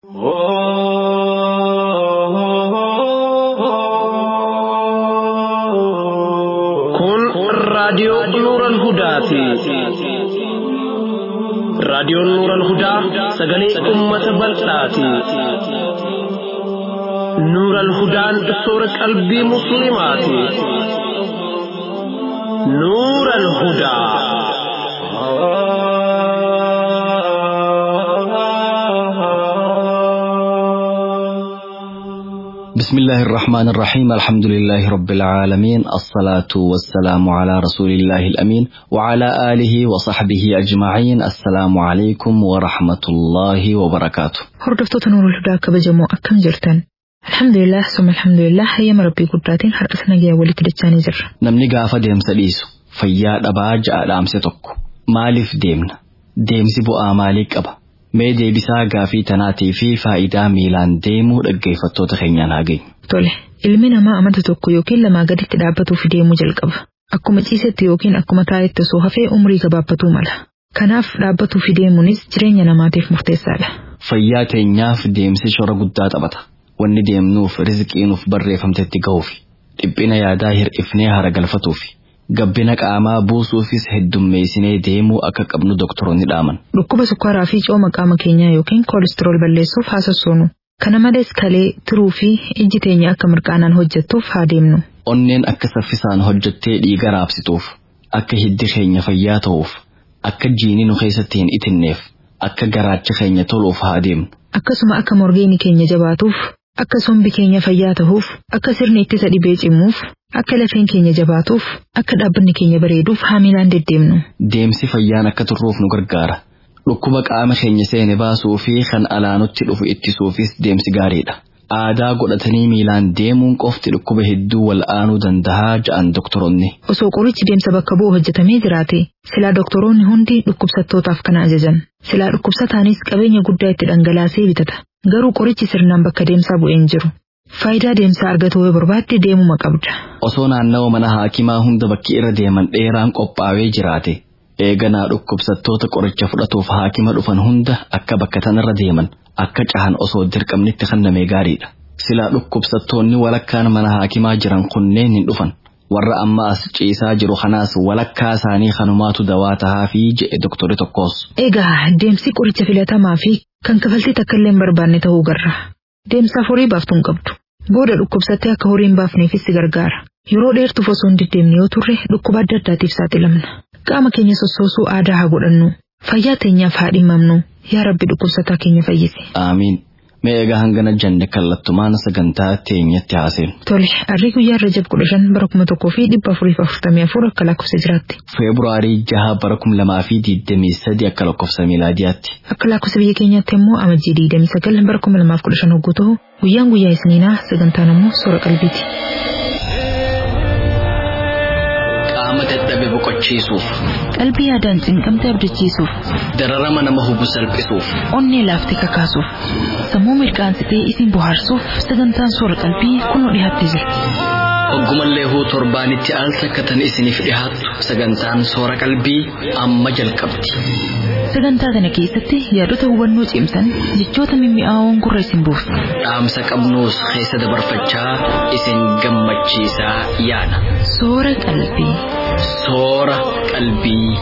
Kun raadiyoo Nuuran Hudaati. Raadiyoon Nuuran Hudaa sagalee uummata bal'aati. Nuuran Hudaan soora qalbii Musliimaati. Nuuran Hudaa. بسم الله الرحمن الرحيم الحمد لله رب العالمين الصلاة والسلام على رسول الله الأمين وعلى آله وصحبه أجمعين السلام عليكم ورحمة الله وبركاته Hordoftoota Nuurul Hudaa kabajamoo akkam jirtan? Alhamdulillah, summa alhamdulillah, hayyama Rabbii guddaatiin har'as nagayaan walitti dachaanii jirra. namni gaafa deemsa dhiisu fayyaa dhabaa ja'a dhaamse tokko maaliif deemna deemsi bu'aa maalii qaba mee deebisaa gaafii tanaatii fi faayidaa miilaan deemuu dhaggeeffattoota keenyaan haa geenyu Tole, ilmi namaa amanta tokko yookiin lamaa gaditti dhaabbatuuf deemuu jalqaba. Akkuma ciisetti yookiin akkuma taa'etti osoo hafee umrii gabaabbatuu mala. Kanaaf dhaabbatuuf deemuunis jireenya namaatiif murteessaadha. fayyaa teenyaaf deemsi shora guddaa taphata wanni deemnuuf rizqii nuuf barreeffamtetti ga'uuf dhiphina yaadaa hir'ifnee haragalfatuuf gabbina qaamaa buusuufis heddummeessinee deemuu akka qabnu doktoroonni dhaaman Dhukkuba sukkaaraa fi cooma qaama keenyaa yookiin koolistirool balleessuuf haa sossoonu. Kana malees kalee, tiruu fi ijji teenya akka mirqaanaan hojjettuuf haa deemnu. onneen akka saffisaan hojjettee dhiiga raabsituuf akka hiddi keenya fayyaa ta'uuf akka jiini nu keessatti hin itinneef akka garaacha keenya toluuf haa deemnu Akkasuma akka morgeeni keenya jabaatuuf, akka sombi keenya fayyaa ta'uuf, akka sirni ittisa dhibee cimuuf, akka lafeen keenya jabaatuuf, akka dhaabbanni keenya bareeduuf haamilaan deddeemnu. deemsi fayyaan akka turruuf nu gargaara dhukkuba qaama keenya seene baasuu fi kan alaanutti dhufu ittisuufis deemsi gaariidha aadaa godhatanii miilaan deemuun qofti dhukkuba hedduu wal'aanuu dandahaa ja'an doktoroonni Osoo qorichi deemsa bakka bu'u hojjetamee jiraate, silaa doktoroonni hundi dhukkubsattootaaf kana ajajan. Silaa dhukkubsataanis qabeenya guddaa itti dhangalaasee bitata. Garuu qorichi sirnaan bakka deemsaa bu'ee hin jiru. Faayidaa deemsaa argatuu yoo barbaadde deemuma qabda. osoo naannawa mana haakimaa hunda bakki irra deeman dheeraan qophaa'ee jiraate eeganaa dhukkubsattoota qoricha fudhatuuf haakima dhufan hunda akka bakka tanarra deeman akka cahan osoo dirqamnitti kennamee gaariidha silaa dhukkubsattoonni walakkaan mana haakimaa jiran kunneen hin dhufan warra amma as ciisaa jiru kanaas walakkaa isaanii kanumaatu dawaa tahaa fi jedhe doktori tokkos Egaa deemsi qoricha filatamaa fi kan kafaltii takka illee hin barbaanne ta'uu garra. Deemsaaf horii baaftuu hin qabdu. Booda dhukkubsattee akka horii hin baafneefis si gargaara. Yeroo dheertuuf osoo hin deddeemne yoo turre dhukkuba adda addaatiif saaxilamna. Qaama keenya sossoosuu aadaa haa godhannu. Fayyaa teenyaaf haa dhimmamnu. Yaa Rabbi dhukkubsataa keenya fayyisi. aamiin mee egaa hangana janne kallattumaan sagantaa teenyatti haaseenu Tole, harri guyyaa Rajab kudha shan bara kuma tokkoo fi dhibba afurii fi afurtamii afur akka lakkoofsa jiraatti. feebruaarii jaha bara kum lamaa fi digdamii sadi akka lakkoofsa miilaadiyaatti Akka lakkoofsa biyya keenyaatti immoo amajjii digdamii sagal bara kuma lamaaf kudha shan hogguu ta'u guyyaan guyyaa isniinaa sagantaan immoo soora qalbiiti. qaama dadhabe boqochiisuuf Qalbii yaadaan cinqamte abdachiisuuf, dararama nama hubu salphisuuf onnee laaftee kakaasuuf, sammuu mirqaansitee isin bohaarsuuf sagantaan soora qalbii kunoo dhiyaattee jirti. Oggumallee huu torbaanitti al takkatan isiniif dhihaattu sagantaan soora qalbii amma jalqabdi. Sagantaa kana keessatti yaadota hubannoo cimsan jechoota mimmi'aawoon gurra isin buusu. Dhaamsa qabnuus keessa dabarfachaa isin gammachiisaa yaana. Soora qalbii. Soora qalbii.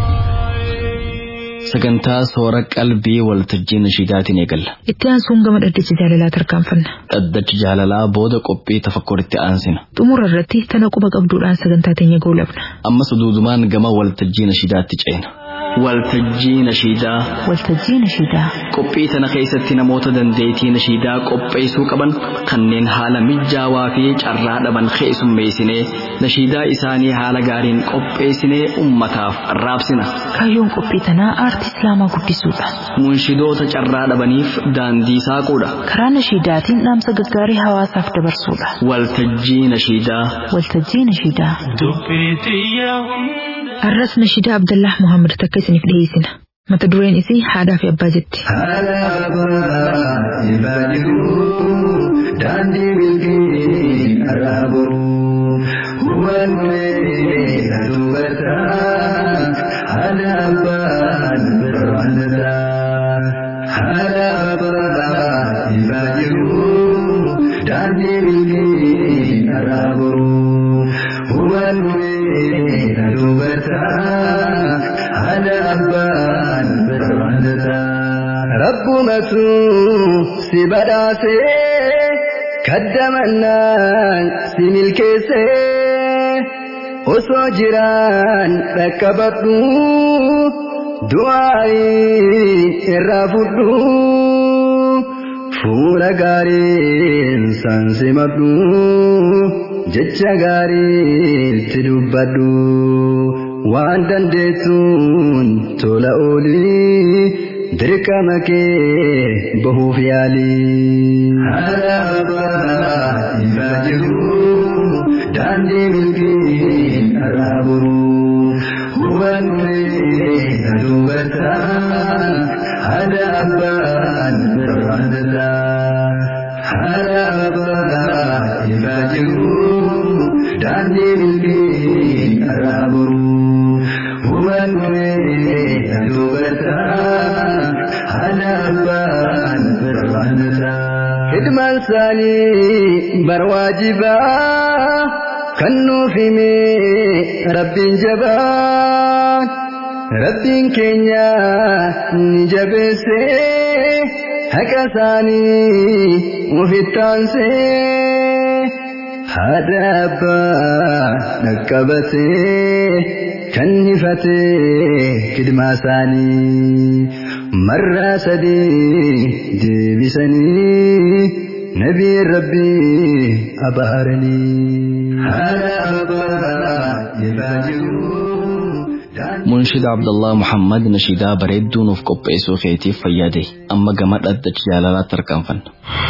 Sagantaa soora qalbii waltajjii nashiidaatiin eegalla. Itti aansuun gama dhaddacha jaalalaa tarkaanfanna. Dhaddacha jaalalaa booda qophii tafakkuritti aansina. Xumura irratti tana quba qabduudhaan sagantaa teenya goolabna. Ammas duudumaan gama waltajjii nashiidaatti ceena. Waltajjii nashiidaa. Waltajjii nashiidaa. Qophii tana keessatti namoota dandeettii nashiidaa qopheessuu qaban kanneen haala mijaawaa fi carraa dhaban keessummeessinee nashiidaa isaanii haala gaariin qopheessinee ummataaf raabsina. Kaayyoon qophii tanaa aartii islaamaa guddisuudha. Munshidoota carraa dhabaniif daandii saaquudha. Karaa nashiidaatiin dhaamsa gaggaarii hawaasaaf dabarsuudha. Waltajjii nashiidaa. Waltajjii nashiidaa. Dubbii xiyyaa Arras nashiidaa Abdallah Muhammad takka isiniif dhiyeessina. Mata dureen isii haadhaa fi abbaa jetti. daandii milkii araabu hubanne dubbata haala abbaan birraanata haala abbaan rabbumatu si badhaase kaddamannaan si milkeesse osoo jiraan dhaqqabadhu du'aayi irraa fudhu fuula gaariin san simadhu jecha gaariitti dubbadhu waan dandeessuun tola oolii dirqama kee bahuuf yaalii. Haala abbaa irraa jiru daandii milkiin irraa buru hubannee dubartaan haala abbaan irraa dadaa. Haala abbaa irraa jiru daandii milkiin irraa buru. Hubannee dubartaan haala abbaan irraa dadaa. Hidmaan isaanii barwaajibaa kan nuuf hime rabbiin jabaan rabbiin keenya ni jabeesse haqa isaanii ofittaansee haadha abbaa dhaqqabatee kan hifatee kidmaa isaanii. مرة سدي ديبسني نبي ربي أبارني هذا أبا munshida abdallah muhammad nashiidaa bareedduu nuuf qopheessuu keetiif fayyade amma gama dhaddacha jaalalaa tarkaanfanna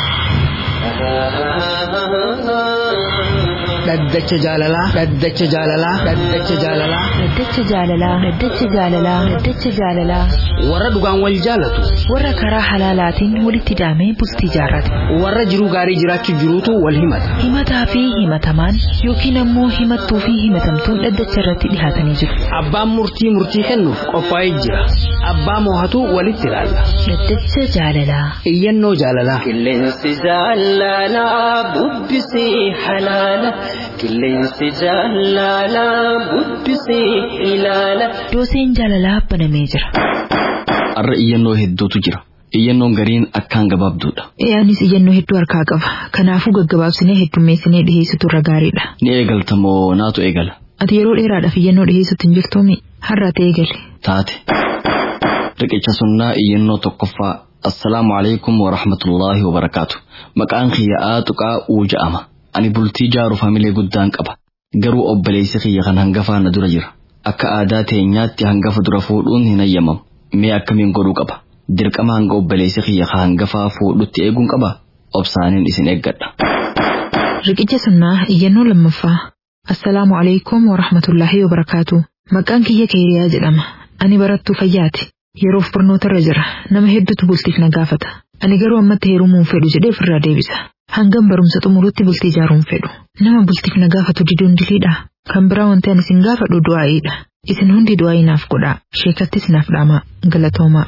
dhaddacha jaalalaa dhaddacha jaalalaa dhaddacha jaalalaa Dhaddacha jaalalaa Dhaddacha jaalalaa Dhaddacha jaalalaa warra dhugaan wal jaalatu warra karaa halaalaatiin walitti hidhamee bultii jaarrate warra jiruu gaarii jiraachuuf jiruutu wal himata himataa fi himatamaan yookiin ammoo himattuu fi himatamtuun dhaddacha irratti dhihaatanii jiru. abbaan murtii murtii kennuuf qophaa'ee jira abbaa moohatu walitti ilaalla Dhaddacha jaalalaa iyyannoo jaalalaa Qilleensi jaalalaa bubbisee halaala. Qilleensi jaalalaa bubbisee ilaala. dooseen jaalalaa banamee jira. arra iyyannoo hedduutu jira iyyannoon gariin akkaan gabaabduudha Anis iyyannoo hedduu harkaa qaba. Kanaafuu gaggabaabsinee heddummeessinee dhiheessitu irra gaariidha. ni eegalta moo naatu eegala Ati yeroo dheeraadhaaf iyyannoo dhiheessutti hin jirtuumi har'a ta'e eegali. taate riqicha sunnaa iyyannoo tokkoffaa assalaamu alaikum warahmatullaahi wabarakaatu maqaan kiyya'aa tuqaa uu ja'ama ani bultii jaaruuf hamilee guddaan qaba garuu obboleessi kiyya kan hangafaa na dura jira akka aadaa teenyaatti hangafa dura fuudhuun hin hayyamamu mee akkamiin godhuu qaba dirqama hanga obboleessi kiyya ka hangafaa fuudhutti eeguun qaba obsaaniin isin eeggadha Riqicha sunnaa iyyannoo lammaffaa. Assalaamu alaikum wa rahmatullaahi wa barakaatu. Maqaan kiyya Keeriyaa jedhama. Ani barattuu fayyaati. Yeroof barnoota irra jira. Nama hedduutu bultiif na gaafata. Ani garuu ammatti heerumuun fedhu jedhee ofirraa deebisa. Hangam barumsa xumurutti bultii ijaaruun fedhu. Nama bultiif na gaafatu diduun diliidha. Kan biraa wanti ani isin gaafadhu du'aa'iidha. Isin hundi du'aa'ii naaf godhaa. Sheekattis naaf dhaamaa. Galatoomaa.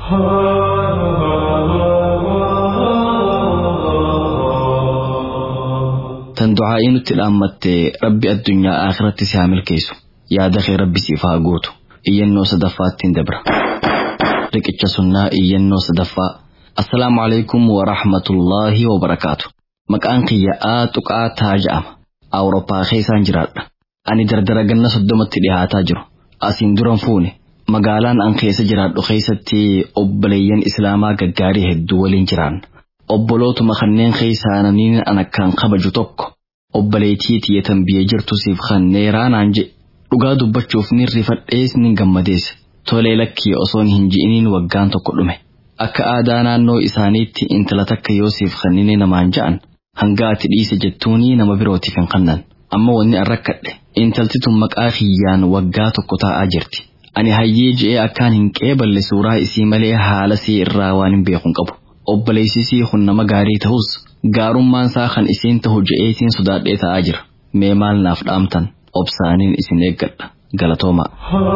tan du'aa'ii nutti dhaammatte rabbi addunyaa akhiratti si haa milkeessu yaada kee rabbi siif haa guutu iyyannoo sadaffaattiin dabra riqicha sunnaa iyyannoo sadaffaa assalaamu alaikum warahmatullaahi wabarakaatu maqaan kiyya'aa tuqaa taa ja'ama awurooppaa keessaan jiraadha ani dardara ganna soddomatti dhihaataa jiru asiin duran fuune magaalaan an keessa jiraadhu keessatti obboleeyyan islaamaa gaggaarii hedduu waliin jiraanna obbolootuma kanneen keessaa namni an akkaan kabaju tokko obboleettii tiyyatan biyya jirtu siif kanneeraa naan jedhe dhugaa dubbachuuf ni rifadhees ni gammadees tolee lakkii osoon hin ji'iniin waggaan tokko dhume akka aadaa naannoo isaaniitti intala takka yoo siif kannine namaan ja'an hanga ati dhiise jettuunii nama birootiif hin kannan amma wanni an rakkadhe intalti tun maqaa kiyyaan waggaa tokko taa'aa jirti ani hayyee je'ee akkaan hin qeeballe suuraa isii malee haala sii irraa waan hin beekun qabu obboleessisii kun nama gaarii ta'us gaarummaan isaa kan isiin ta'u je'eetiin sodaadhee ta'aa jira mee maal naaf dhaamtan obsaaniin isin eeggadha galatoomaa.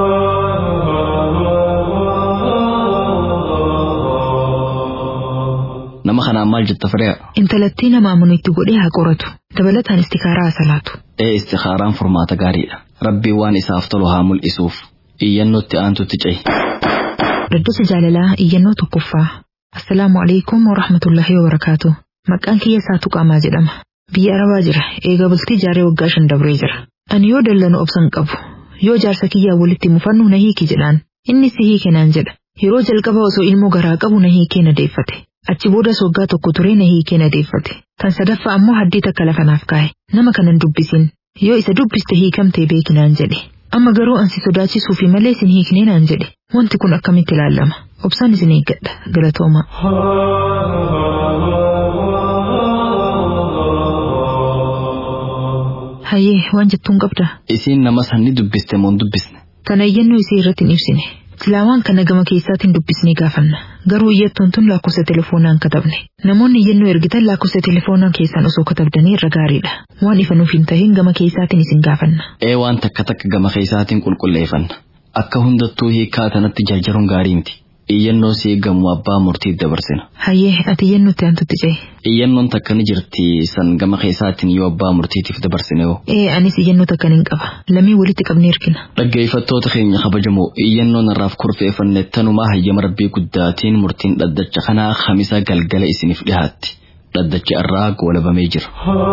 nama kanaan maal jetta fireera Intalattii nama amanu itti godhee haa qoratu. Dabalataan istikaaraa haa salaatu. ee istikaaraan furmaata gaariidha rabbii waan isaaf tolu haa mul'isuuf iyyannootti aantutti cehi Dhaddacha jaalalaa iyyannoo tokkoffaa. Assalaamu alaikum wa rahmatullahi wa barakaatu. Maqaan kiyya Saatuu Qaamaa jedhama. Biyya Arabaa jira. Eega bultii jaaree waggaa shan dabree jira. Ani yoo dallanu obsan qabu. Yoo jaarsa kiyyaa walitti mufannu na hiiki jedhaan. Inni si hiike naan jedha. Yeroo jalqaba osoo ilmoo garaa qabu na hiikee na deeffate. Achi boodas waggaa tokko turee na hiikee na deeffate. Kan sadaffaa ammoo haddii takka lafa naaf kaa'e. Nama kanan dubbisin. Yoo isa dubbiste hiikamtee beeki naan jedhe. Amma garuu ansi sodaachisuufi malee sin hiiknee naan jedhe. Wanti kun akkamitti ilaalama? Obsaan isin eeggadha. Galatooma. Hayyee waan jettuun qabda. Isiin nama sanni dubbiste moo hin dubbisne? Kana iyyannoo isii irratti hin ibsine. Silaawaan kana gama keessaatiin dubbisnee gaafanna. Garuu iyyattuun tun lakkoofsa telefoonaa hin katabne. Namoonni iyyannoo ergitan lakkoofsa telefoonaa keessaan osoo katabdanii irra gaariidha. Waan ifa nuuf hin tahin gama keessaatiin isin gaafanna. Ee waan takka takka gama keessaatiin qulqulleeffanna. Akka hundattuu hiikaa tanatti jarjaruun gaarii miti. Iyyannoo si eegamu abbaa murtii dabarsina. Hayyee ati iyyannootti aantutti ce'e. Iyyannoon takka ni jirti san gama keessaatiin yoo abbaa murtiitiif dabarsine hoo. Ee anis iyyannoo takka nin qaba. Lamii walitti qabnee hirkina. Dhaggeeffattoota keenya kabajamoo iyyannoon irraaf kurfeeffanne tanumaa hayyama rabbii guddaatiin murtiin dhaddacha kanaa kamisa galgala isiniif dhihaatti. Dhaddachi irraa goolabamee jira.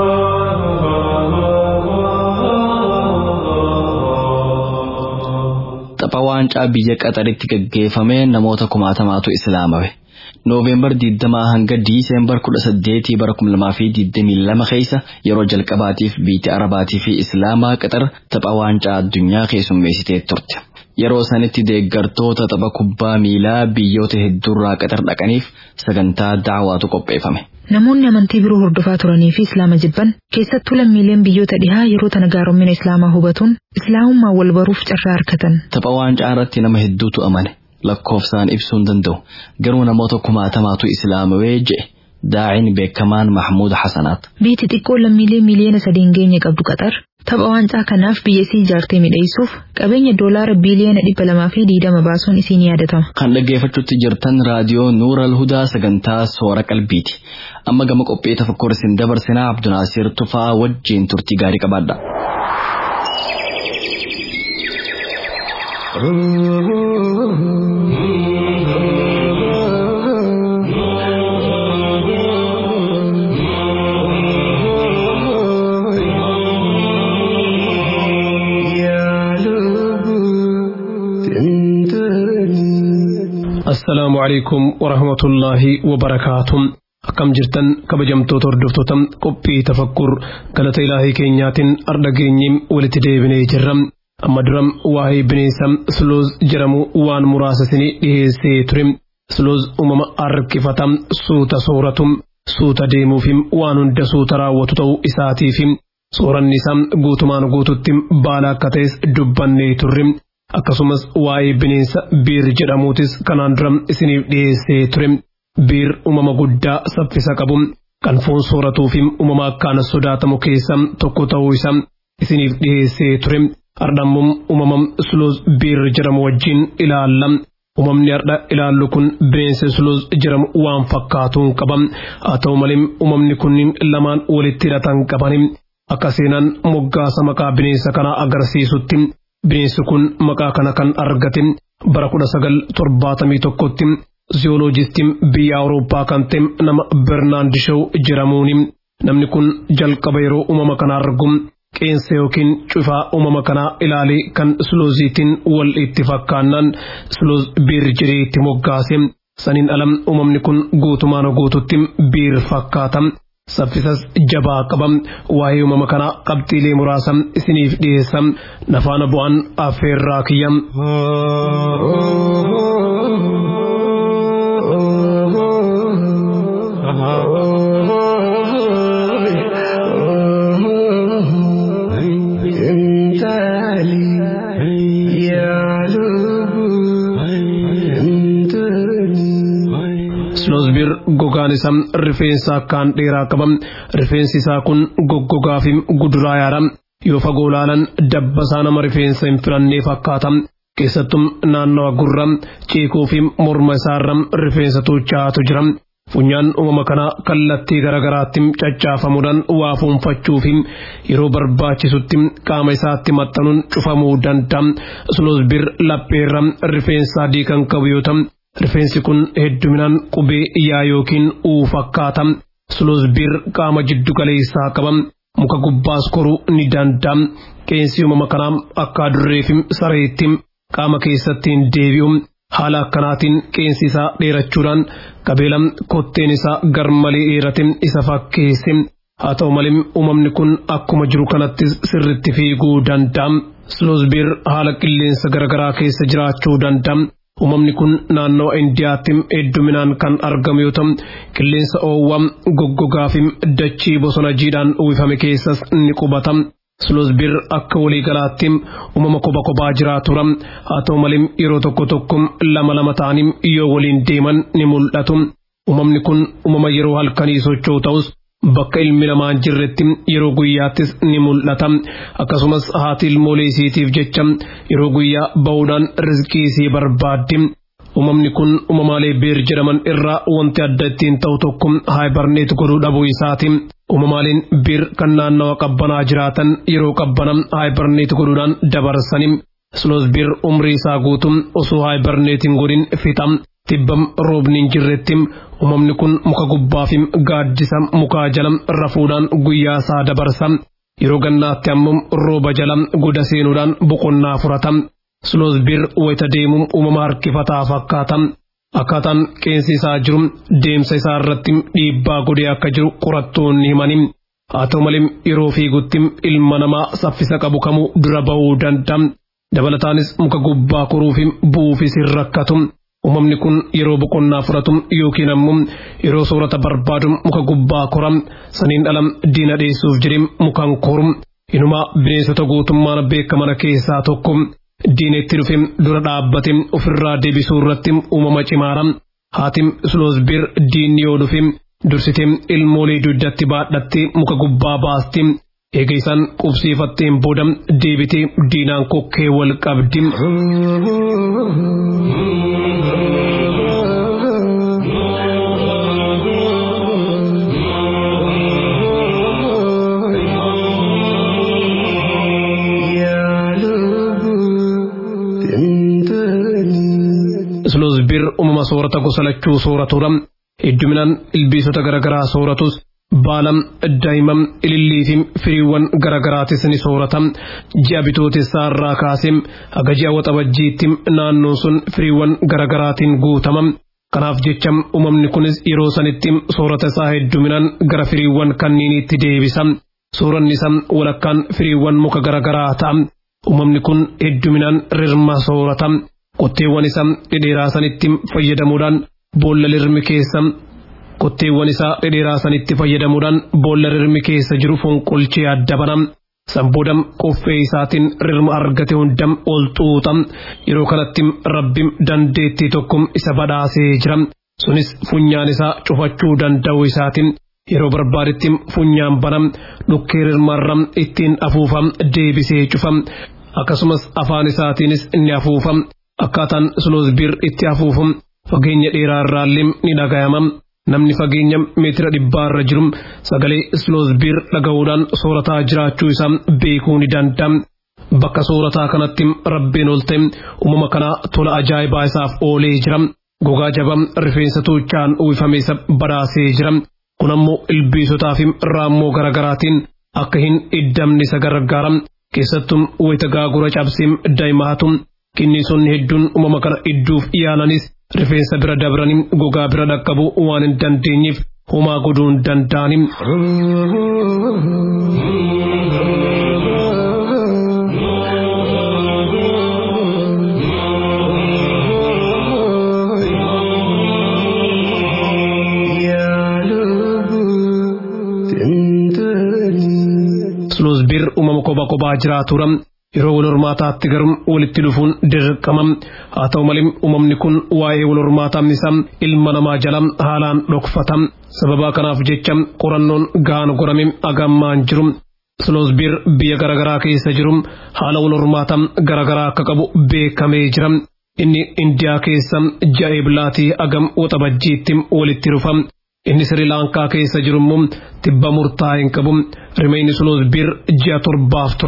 Tapha waancaa biyya qaxaritti gaggeeffamee namoota kumaatamaatu islaamawe. Nooveembar 20 hanga Diiseembar 18 bara 2022 keessa yeroo jalqabaatiif biyya Arabaatii fi Islaamaa qaxar tapha waancaa addunyaa keessummeessitee turte. Yeroo sanitti deeggartoota tapha kubbaa miilaa biyyoota hedduurraa qaxar dhaqaniif sagantaa daawaatu qopheeffame. Namoonni amantii biroo hordofaa turanii fi Islaama jibban keessattuu lammiileen biyyoota dhihaa yeroo tana gaaromina Islaamaa hubatuun Islaamummaa wal baruuf carraa harkatan. Tapha waancaa irratti nama hedduutu amane. lakkoofsaan ibsuu hin danda'u garuu namoota kumaatamaatu islaamawee jedhe daa'iin beekamaan Mahmuud Hasanaat. Biyyi xiqqoo lammiilee miliyoona sadiin geenye qabdu qaxar tapha waancaa kanaaf biyya isii ijaartee midheessuuf qabeenya doolaara biiliyoona dhibba lamaa fi diidama baasuun isiin yaadatama. Kan dhaggeeffachuutti jirtan raadiyoo Nuural Hudaa sagantaa soora qalbiiti. Amma gama qophii tafakkur isin dabarsinaa Abdunaasiir Tufaa wajjin turtii gaarii qabaadha. السلام عليكم ورحمة الله وبركاته akkam jirtan kabajamtoota hordoftoota qophii tafakkur galata ilaahii keenyaatiin arda geenyee walitti deebinee jirra amma duram waa'ee bineensa slooz jedhamu waan muraasa isinii dhiheessee ture slooz uumama harkifata suuta sooratu suuta deemuufi waan hunda suuta raawwatu ta'uu isaatiif sooranni isaa guutumaan guututti baala akka ta'es dubbannee turre akkasumas waa'ee bineensa biir jedhamuutis kanaan dura isiniif dhiyeessee ture. biir uumama guddaa saffisa qabu kan foon sooratuu fi uumama akkaan sodaatamu keessa tokko ta'uu isaa isiniif dhiyeessee ture ardhammuun uumama suloos biir jedhamu wajjin ilaalla. Uumamni har'a ilaallu kun bineensa suloos jedhamu waan fakkaatuun qaba. Haa ta'u malee uumamni kunniin lamaan walitti hidhatan qabani. Akka seenaan moggaasa maqaa bineensa kanaa agarsiisutti bineensi kun maqaa kana kan argate bara kudha sagal torbaatamii tokkotti ziyooloojistiin biyya awurooppaa kan ta'e nama bernaand shaw jedhamuuni namni kun jalqaba yeroo uumama kana argu qeensa yookiin cufaa uumama kanaa ilaalee kan slooziitiin wal itti fakkaannaan slooz biir jedhee itti moggaase saniin alam uumamni kun guutumaan guututti biir fakkaata saffisas jabaa qaba waa'ee uumama kanaa qabxiilee muraasa isiniif dhiyeessa nafaana bu'aan affeerraa kiyya. Sloosbir gogaan isaa rifeensa akkaan dheeraa qaba. Rifeensi isaa kun goggogaa fi guduraa yaada. Yoo fagoo ilaalan dabbasaa nama rifeensa hin filannee fakkaata. Keessattuu naannawa gurra ceekoo fi morma isaarra rifeensa tuuchaatu jira. Funyaan uumama kanaa kallattii garaagaraatti caccaafamuudhaan waa fuunfachuu fi yeroo barbaachisutti qaama isaatti maxxanuun cufamuu danda'a. Sloosbir lapheerra rifeensa adii kan qabu yoo ta'u Rifeensi kun hedduminaan qubee yaa yookiin uu fakkaata. Sloosbir qaama jiddu galeessaa qaba. Muka gubbaas koruu ni danda'a. Qeensi uumama kanaa akka adurreefi sareetti qaama keessattiin deebi'u. Haala akkanaatiin qeensi isaa dheerachuudhaan qabeela kotteen isaa garmalee dheerate isa fakkeesse. Haa ta'u malee uumamni kun akkuma jiru kanattis sirritti fiiguu danda'a. Sloosbir haala qilleensa garaagaraa keessa jiraachuu danda'a. Uumamni kun naannoo Indiyaatti hedduminaan kan argamu yoo ta'u, qilleensa oowwaa goggogaa fi dachii bosona jiidhaan uwwifame keessas ni qubata. Sloosbir akka waliigalaatti uumama kophaa kophaa jiraatudha. Haa ta'u malee yeroo tokko tokko lama lama ta'anii yoo waliin deeman ni mul'atu. Uumamni kun uumama yeroo halkanii socho'u ta'us bakka ilmi namaa hin jirretti yeroo guyyaattis ni mul'ata. Akkasumas haati ilmoolee isiitiif jecha yeroo guyyaa ba'uudhaan rizqii isii barbaaddi. Uumamni kun uumamaalee beer jedhaman irraa wanti adda ittiin ta'u tokko haayibarneet godhuu dhabuu isaati. Uumamaaleen beer kan naannawa qabbanaa jiraatan yeroo qabbanaa haayibarneet godhuudhaan dabarsani. Sloosbir umrii isaa guutuu osoo haayibarneetiin godhin fixa. Tibbam roobni hin jirretti uumamni kun muka gubbaa fi gaaddisa mukaa jala rafuudhaan guyyaa isaa dabarsa. Yeroo gannaatti ammoo rooba jala goda seenuudhaan boqonnaa furata. Sloosbir wayita deemuun uumama harkifataa fakkaata. Akkaataan qeensi isaa jiru deemsa isaa irratti dhiibbaa godhee akka jiru qorattoonni himani. Haa ta'u malee yeroo fiigutti ilma namaa saffisa qabu kamuu dura ba'uu danda'a. Dabalataanis muka gubbaa koruu fi bu'uufis hin rakkatu. Uumamni kun yeroo boqonnaa fudhatu yookiin ammoo yeroo soorata barbaadu muka gubbaa kora saniin dhalam diina dheessuuf jedhee mukaan koru. Inumaa bineensota guutummaan beekaman keessaa tokko diina itti dhufe dura dhaabbate ofirraa deebisuu irratti uumama cimaara. Haatim Sloosbir diinni yoo dhufe dursitee ilmoolee dugdatti baadhattee muka gubbaa baasti. Eega isaan qubsiifatteen booda deebitee diinaan kokkee wal qabdi. Sloosbir uumama soorata gosa lachuu sooratudha. Hedduminaan ilbiisota garaagaraa sooratus baalam daa'imman ilillii fi firiiwwan garaagaraatis ni soorata. Ji'a bitootessaa irraa kaasee haga ji'a waxabajjiitti naannoon sun firiiwwan garaagaraatiin guutama. Kanaaf jecha uumamni kunis yeroo sanitti soorata isaa hedduminaan gara firiiwwan kanniiniitti deebisa. Sooranni isaa walakkaan firiiwwan muka garaagaraa ta'a. Uumamni kun hedduminaan rirma soorata. Qotteewwan isaa dhedheeraa sanitti fayyadamuudhaan boolla rirmi keessa qotteewwan isaa dhedheeraa sanitti fayyadamuudhaan boolla rirmi keessa jiru fonqolchee adda bana. Sanboodam qoffee isaatiin rirma argate hundam ol xuuxa. Yeroo kanatti rabbi dandeettii tokko isa badhaasee jira. Sunis funyaan isaa cufachuu danda'u isaatiin yeroo barbaadetti funyaan bana dhukkee rirmarra ittiin afuufa deebisee cufa. Akkasumas afaan isaatiinis inni afuufa. Akkaataan Sloosbir itti afuufu fageenya dheeraa irraallee ni dhagayama. Namni fageenya meetira dhibbaa irra jiru sagalee Sloosbir dhaga'uudhaan soorataa jiraachuu isaa beekuu ni danda'a. Bakka soorataa kanatti rabbiin ol ta'e uumama kanaa tola ajaa'ibaa isaaf oolee jira. Gogaa jabaa rifeensa tuuchaan uwwifame isa badhaasee jira. Kun ammoo ilbiisotaa fi raammoo garaagaraatiin akka hin iddamne isa gargaara. Keessattuu wayita gaagura cabsee daa'imaatu kinniisonni hedduun uumama kana idduuf yaalanis rifeensa bira dabranii gogaa bira dhaqqabuu waan hin dandeenyeef homaa godhuu hin danda'ani. Sloosbir uumama kophaa kophaa jiraatudha. Yeroo wal hormaataatti garuu walitti dhufuun dirqama. Haa ta'u malee uumamni kun waa'ee wal hormaataa isaa ilma namaa jala haalaan dhokfata. Sababa kanaaf jecha qorannoon gahaan godhame agammaan jiru. Sloosbir biyya garaagaraa keessa jiru haala wal hormaataa garaagaraa akka qabu beekamee jira. Inni Indiyaa keessa ji'a eebilaatii agam waxabajjiitti walitti dhufa. Inni Sri Lankaa keessa jiru immoo tibba murtaa'e hin qabu. Rimeenyi Sloosbir ji'a torbaaf tura.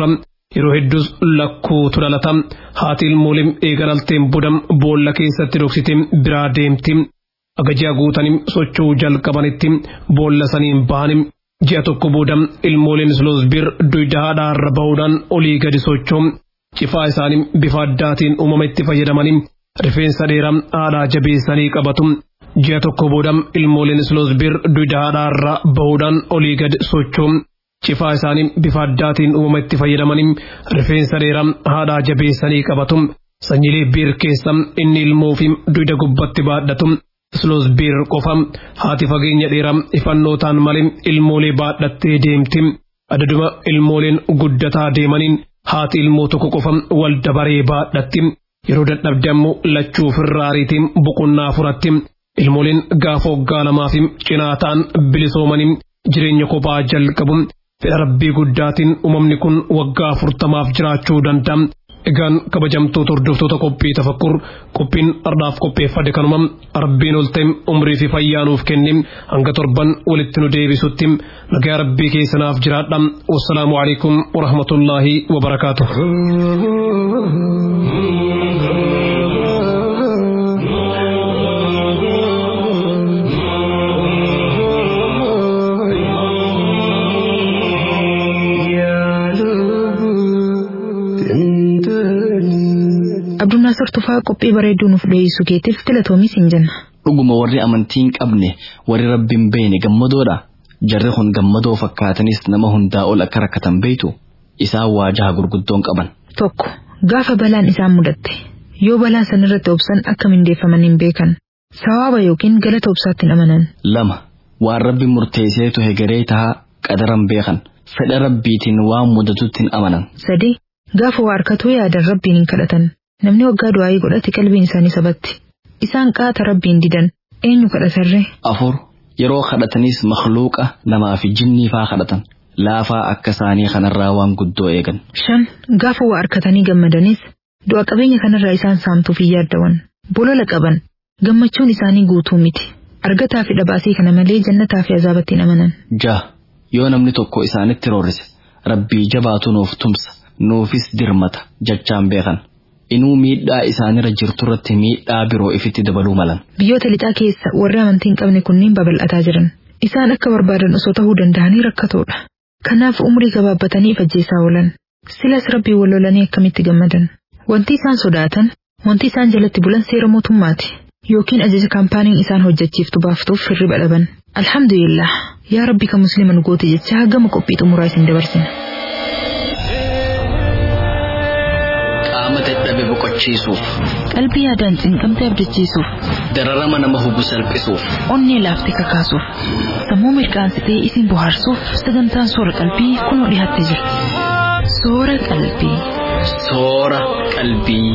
yeroo hedduus lakkuutu dhalata haati ilmooleen eegalalteen bodam boolla keessatti dhoksiteen biraa deemti agajaa guutanim socho'uu jalqabanitti boolla saniin bahanim ji'a tokko booda ilmooleen sloosbir duyda haadhaarra bahuudhaan olii gadi socho'u cifaa isaanii bifa addaatiin uumama itti fayyadamanii rifeensa dheeraa haadhaa jabeessanii qabatu ji'a tokko booda ilmooleen sloosbir duyda haadhaarra bahuudhaan olii gadi socho'u cifaa isaanii bifa addaatiin uumama itti fayyadamanii rifeensa dheeraa haadhaa jabeessanii qabatu sanyilee biir keessa inni ilmoo fi duyda gubbatti baadhatu Sloosbiir qofa haati fageenya dheeraa ifannootaan malee ilmoolee baadhattee deemti. Adaduma ilmooleen guddataa deemaniin haati ilmoo tokko qofa wal dabaree baadhatti. Yeroo dadhabde ammoo lachuu firraariitiin boqonnaa furatti. Ilmooleen gaafa waggaa lamaa fi cinaa ta'an bilisoomanii jireenya kophaa jalqabu. Fedha rabbii guddaatiin uumamni kun waggaa afurtamaaf jiraachuu danda'a. Egaan kabajamtoota hordoftoota qophii tafakkur qophiin ardhaaf qopheeffate kanuma rabbiin ol ta'e umrii fi fayyaa nuuf kenne hanga torban walitti nu deebisutti nagaa rabbii keessanaaf jiraadha wassalaamu alaikum warahmatullaahi wabarakaatu. Abdunnaasar Tufaa qophii bareedduu nuuf dhiyeessuu keetiif filatoomis hin jenna. Dhuguma warri amantii hin qabne warri rabbiin beene gammadoodha. Jarri kun gammadoo fakkaatanis nama hundaa ol akka rakkatan beeytu isaan waajaha gurguddoon qaban. Tokko gaafa balaan isaan mudatte yoo balaa sanirratti obsan akka mindeeffaman hin beekan sawaaba yookiin galata obsaatti hin amanan. Lama waan rabbi murteesseetu hegeree tahaa qadaran beekan fedha rabbiitiin waan mudatutti hin amanan. Sadi gaafa waa harkatuu yaadan rabbiin hin kadhatan. Namni waggaa du'aayii godhate qalbiin isaanii sabatti. Isaan qaata rabbiin didan eenyu kadhatarree? Afur yeroo kadhatanis makluuqa namaa fi jinnii faa kadhatan. Laafaa akka isaanii kanarraa waan guddoo eegan. Shan gaafa waa harkatanii gammadanis du'a qabeenya kanarraa isaan saamtuuf hin yaaddawan. Bolola qaban gammachuun isaanii guutuu miti. Argataa fi dhabaasii kana malee jannataa fi azaabatti hin amanan. Jaha yoo namni tokko isaanitti roorrise rabbii jabaatu nuuf tumsa nuufis dirmata jechaan beekan. inuu miidhaa isaanirra jirtu irratti miidhaa biroo ifitti dabaluu malan. Biyyoota lixaa keessa warri amantii hin qabne kunniin babal'ataa jiran. Isaan akka barbaadan osoo ta'uu danda'anii rakkatoodha. Kanaaf umrii gabaabbatanii ifajjeessaa oolan. Silas rabbii wal lolanii akkamitti gammadan. Wanti isaan sodaatan, wanti isaan jalatti bulan seera mootummaati. Yookiin ajaja kaampaaniin isaan hojjechiiftu baaftuuf hirriba dhaban. Alhamdulillah, yaa rabbi kan musliima nu goote jecha gama qophii xumuraa isin dabarsina. Qaama dadhabe boqochiisuuf, Qalbii yaadaan cinqamte abdachiisuuf, dararama nama hubu salphisuuf, onnee laaftee kakaasuuf, sammuu mirqaansitee isin bohaarsuuf sagantaan soora qalbii kunoo dhiyaattee jira. Soora qalbii. soora qalbii.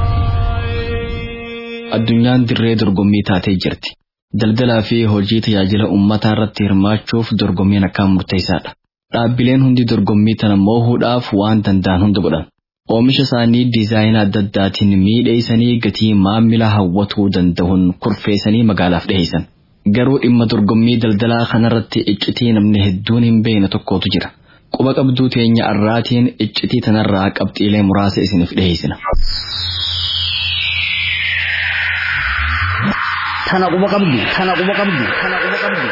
Addunyaan dirree dorgommii taatee jirti. Daldalaa fi hojii tajaajila uummataa irratti hirmaachuuf dorgommiin akkaan murteessaadha. Dhaabbileen hundi dorgommii tana moohuudhaaf waan danda'an hunda godhan. Oomisha isaanii diizaayinaa adda addaatiin miidheessanii gatii maamila hawwatuu danda'uun kurfeessanii magaalaaf dhiheessan. Garuu dhimma dorgommii daldalaa kanarratti iccitii namni hedduun hin beekne tokkotu jira. Quba qabduu teenya arraatiin iccitii tanarraa qabxiilee muraasa isiniif dhiheessina. Tana quba qabdu, tana quba qabdu, tana quba qabdu.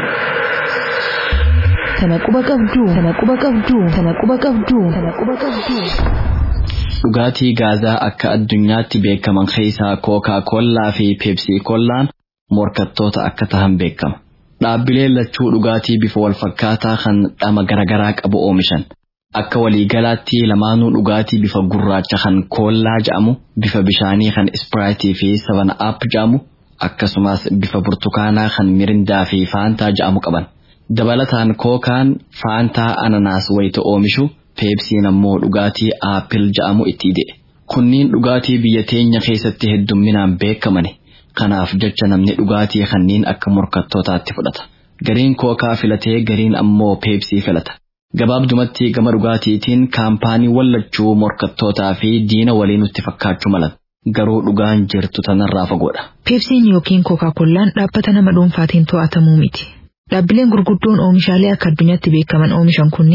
Tana quba qabdu, tana quba qabdu, tana quba qabdu, tana quba qabdu. Dhugaatii gaazaa akka addunyaatti beekaman keessaa kookaa kollaa fi peepsii kollaan morkattoota akka tahan beekama. Dhaabbileen lachuu dhugaatii bifa walfakkaataa kan dhama garaagaraa qabu oomishan. Akka waliigalaatti lamaanuu dhugaatii bifa gurraacha kan koollaa jedhamu, bifa bishaanii kan ispiraayitii fi savan aap jedhamu, akkasumas bifa burtukaanaa kan mirindaa fi faantaa jedhamu qaban. Dabalataan kookaan faantaa ananaas wayita oomishu peepsiin ammoo dhugaatii aappil jedhamu itti ide. Kunniin dhugaatii biyya teenya keessatti heddumminaan beekamani. Kanaaf jecha namni dhugaatii kanneen akka morkattootaatti fudhata. Gariin kookaa filatee gariin ammoo peepsii filata. Gabaabdumatti gama dhugaatiitiin kaampaanii wallachuu morkattootaa fi diina walii nutti fakkaachuu malan. Garuu dhugaan jirtu tanarraa fagoodha. Peepsiin yookiin kookaa-kollaan dhaabbata nama dhuunfaatiin to'atamuu miti. Dhaabbileen gurguddoon oomishaalee akka addunyaatti beekaman oomishan kunniin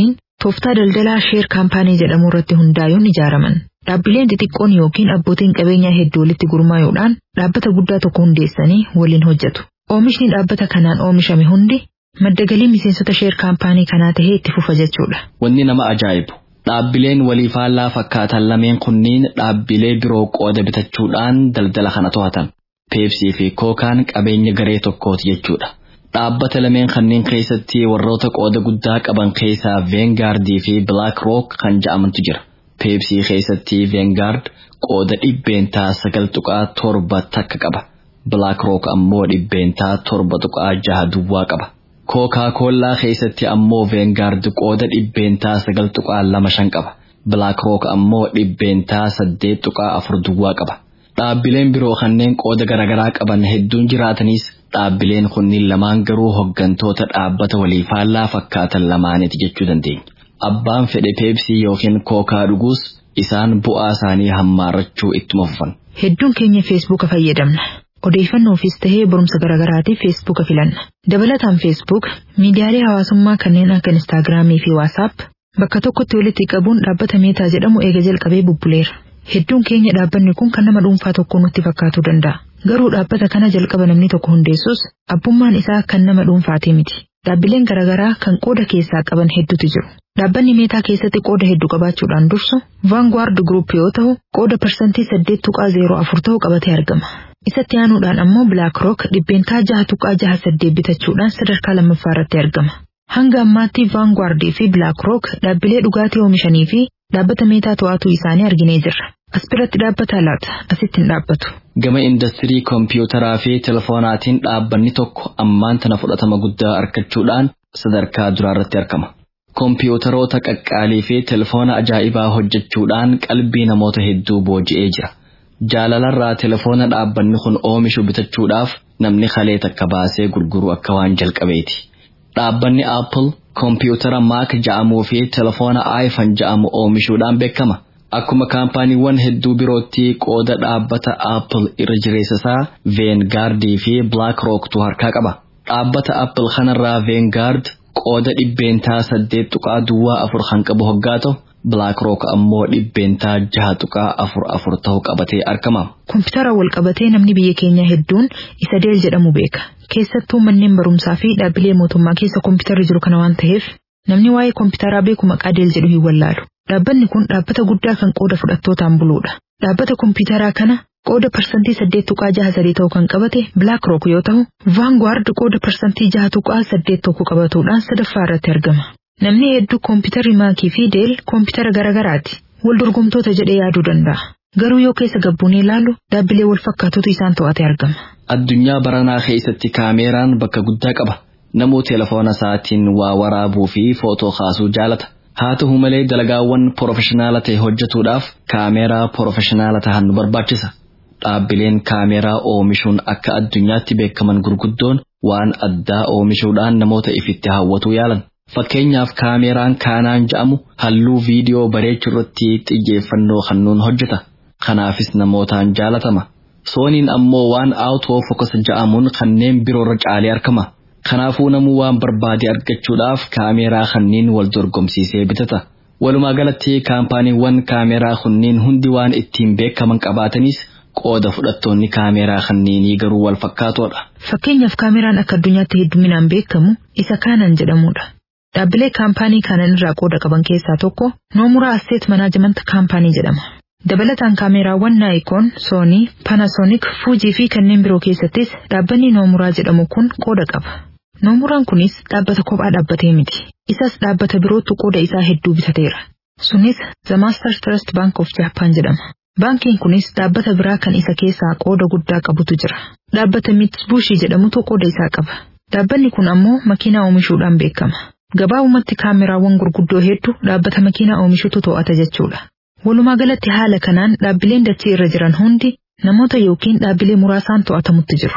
tooftaa daldalaa sheer kaampaanii jedhamu irratti hundaa'uun ijaaraman. Dhaabbileen xixiqqoon yookiin abbootiin qabeenyaa hedduu walitti gurmaa'uudhaan dhaabbata guddaa tokko hundeessanii waliin hojjetu. Oomishni dhaabbata kanaan oomishame hundi madda galii miseensota sheer kaampaanii kanaa tahee itti fufa jechuudha. Wanni nama ajaa'ibu dhaabbileen walii faallaa fakkaatan lameen kunniin dhaabbilee biroo qooda bitachuudhaan daldala kana to'atan. Peepsii fi kookaan qabeenya garee tokkooti jechuudha. Dhaabbata lameen kanneen keessatti warroota qooda guddaa qaban keessaa Veengardii fi Black Rock kan ja'amantu jira. Peepsii keessatti Veengard qooda dhibbeentaa sagal tuqaa torba takka qaba. Black Rock ammoo dhibbeentaa torba tuqaa jaha duwwaa qaba. Kookaa koollaa keessatti ammoo Veengard qooda dhibbeentaa sagal tuqaa lama shan qaba. Black Rock ammoo dhibbeentaa saddeet tuqaa afur duwwaa qaba. Dhaabbileen biroo kanneen qooda garaagaraa qaban hedduun jiraatanis dhaabbileen kunniin lamaan garuu hoggantoota dhaabbata walii faallaa fakkaatan lamaaniiti jechuu dandeenya. Abbaan fedhe peepsii yookiin kookaa dhuguus isaan bu'aa isaanii hammaarrachuu ittuma fufan. Hedduun keenya feesbuuka fayyadamna. Odeeffannoofiis tahee barumsa garaagaraatiif feesbuuka filanna. Dabalataan feesbuuk miidiyaalee hawaasummaa kanneen akka instaagiraamii fi waasaap bakka tokkotti walitti qabuun dhaabbata meetaa jedhamu eega jalqabee bubbuleera. Hedduun keenya dhaabbanni kun kan nama dhuunfaa tokko nutti fakkaatuu danda'a. Garuu dhaabbata kana jalqaba namni tokko hundeessus abbummaan isaa kan nama dhuunfaatii miti. Dhaabbileen garaagaraa kan qooda keessaa qaban hedduutu jiru. Dhaabbanni meetaa keessatti qooda hedduu qabaachuudhaan dursu Vanguard Group yoo ta'u qooda parsantii saddeet tuqaa zeeroo afur ta'u qabatee argama. Isatti aanuudhaan ammoo Black Rock dhibbeentaa jaha tuqaa jaha saddeet bitachuudhaan sadarkaa lammaffaa irratti argama. Hanga ammaatti Vanguard fi Black Rock dhaabbilee dhugaatii oomishanii fi dhaabbata meetaa to'atuu isaanii arginee jirra. As biratti dhaabbata laata asitti hin dhaabbatu. Gama industirii kompiitaraa fi telefoonaatiin dhaabbanni tokko ammaan tana fudhatama guddaa argachuudhaan sadarkaa duraarratti argama. Kompiitaroota qaqqaalii fi telefoona ajaa'ibaa hojjechuudhaan qalbii namoota hedduu booji'ee jira. Jaalalarraa telefoona dhaabbanni kun oomishu bitachuudhaaf namni kalee takka baasee gurguru akka waan jalqabeeti. Dhaabbanni Apple kompiitara Mac ja'amuu fi telefoona iPhone ja'amu oomishuudhaan beekama. Akkuma kaampaaniiwwan hedduu birootti qooda dhaabbata Apple irra jireessa isaa Vanguard fi Black Rocktu harkaa qaba. Dhaabbata Apple kanarraa Vanguard qooda dhibbeentaa saddeet tuqaa duwwaa afur kan qabu hoggaa ta'u Black Rock ammoo dhibbeentaa jaha tuqaa afur afur ta'u qabatee argama. Kompiitara wal qabatee namni biyya keenyaa hedduun isa Deel jedhamu beeka. Keessattuu manneen barumsaa fi dhaabbilee mootummaa keessa kompiitarri jiru kana waan ta'eef namni waa'ee kompiitaraa beeku maqaa Deel jedhu hin wallaalu. Dhaabbanni kun dhaabbata guddaa kan qooda fudhattootaan buluudha. Dhaabbata kompiitaraa kana qooda parsantii saddeet tuqaa jaha sadii ta'u kan qabate Black Rock yoo ta'u, Vanguard qooda parsantii jaha tuqaa saddeet tokko qabatuudhaan sadaffaa irratti argama. Namni hedduu kompiitarri maakii fi deel kompiitara garaagaraati. Wal dorgomtoota jedhee yaaduu danda'a. Garuu yoo keessa gabbuunee ilaalu dhaabbilee wal fakkaatutu isaan to'atee argama. Addunyaa baranaa keessatti kaameeraan bakka guddaa qaba. Namuu telefoona isaatiin waa waraabuu fi footoo kaasuu jaalata. Haa ta'u malee dalagaawwan porofeshinaala ta'e hojjetuudhaaf kaameeraa porofeshinaala ta'an nu barbaachisa. Dhaabbileen kaameeraa oomishuun akka addunyaatti beekaman gurguddoon waan addaa oomishuudhaan namoota ifitti hawwatuu yaalan. Fakkeenyaaf kaameeraan kaanaan ja'amu halluu viidiyoo bareechuu irratti xiyyeeffannoo kennuun hojjeta. Kanaafis namootaan jaalatama. Sooniin ammoo waan aawutoo fokas ja'amuun kanneen biroorra caalee argama. Kanaafuu namuu waan barbaade argachuudhaaf kaameeraa kanneen wal dorgomsiisee bitata. Walumaa galatti kaampaaniiwwan kaameeraa kunniin hundi waan ittiin beekaman qabaatanis qooda fudhattoonni kaameeraa kanneenii garuu wal fakkaatoodha. Fakkeenyaaf kaameeraan akka addunyaatti hedduminaan beekamu isa kaanan jedhamudha. Dhaabbilee kaampaanii kaanan irraa qooda qaban keessaa tokko Noomuraa Asseet Manaajimanta Kaampaanii jedhama. Dabalataan kaameeraawwan Naayikoon, Soonii, Panasonic, Fuujii fi kanneen biroo keessattis dhaabbanni Noomuraa jedhamu kun qooda qaba. Noomuraan kunis dhaabbata kophaa dhaabbatee miti. Isas dhaabbata birootu qooda isaa hedduu bitateera. Sunis The Master Trust Bank of Japan jedhama. Baankiin kunis dhaabbata biraa kan isa keessaa qooda guddaa qabutu jira. Dhaabbata Mitsubishi jedhamutu qooda isaa qaba. Dhaabbanni kun ammoo makiinaa oomishuudhaan beekama. Gabaabumatti kaameraawwan gurguddoo hedduu dhaabbata makiinaa oomishutu to'ata jechuudha. Walumaa galatti haala kanaan dhaabbileen dachee irra jiran hundi namoota yookiin dhaabbilee muraasaan to'atamutti jiru.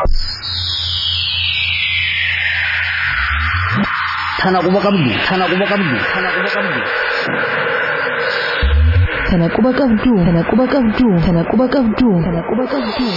Tana quba qabdu, tana quba qabdu, tana quba qabdu. Tana quba qabdu, tana quba qabdu, tana quba qabdu, tana quba qabdu.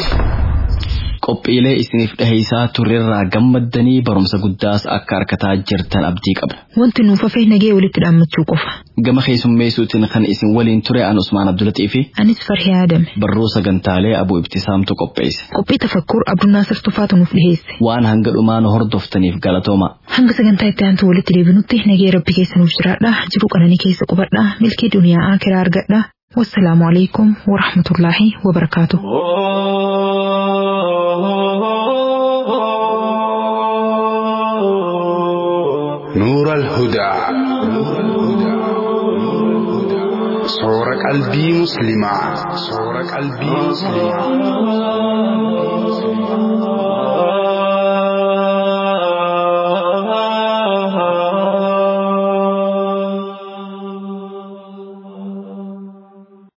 Qophiilee isiniif dhiheessaa turrerraa gammaddanii barumsa guddaas akka argataa jirtan abdii qabna. Wanti nuuf hafe nagee walitti dhaammachuu qofa. Gama keessummeessuutiin kan isin waliin ture an Usmaan Abdulatii fi Anis farhee aadame. barruu sagantaalee abuu ibtisaamtu qopheesse. Qophii tafakkuur Abdunnaasir Tufaatu nuuf dhiheesse. Waan hanga dhumaa nu hordoftaniif galatooma. Hanga sagantaa itti aantu walitti deebinutti nagee rabbi keessa nuuf jiraadha. Jiruu qananii keessa qubadha. Milkii duniyaa akiraa argadha. Wassalaamu alaikum wa rahmatullaahi wa barakaatuh. نور الهدى صور قلبي مسلما صور قلبي مسلما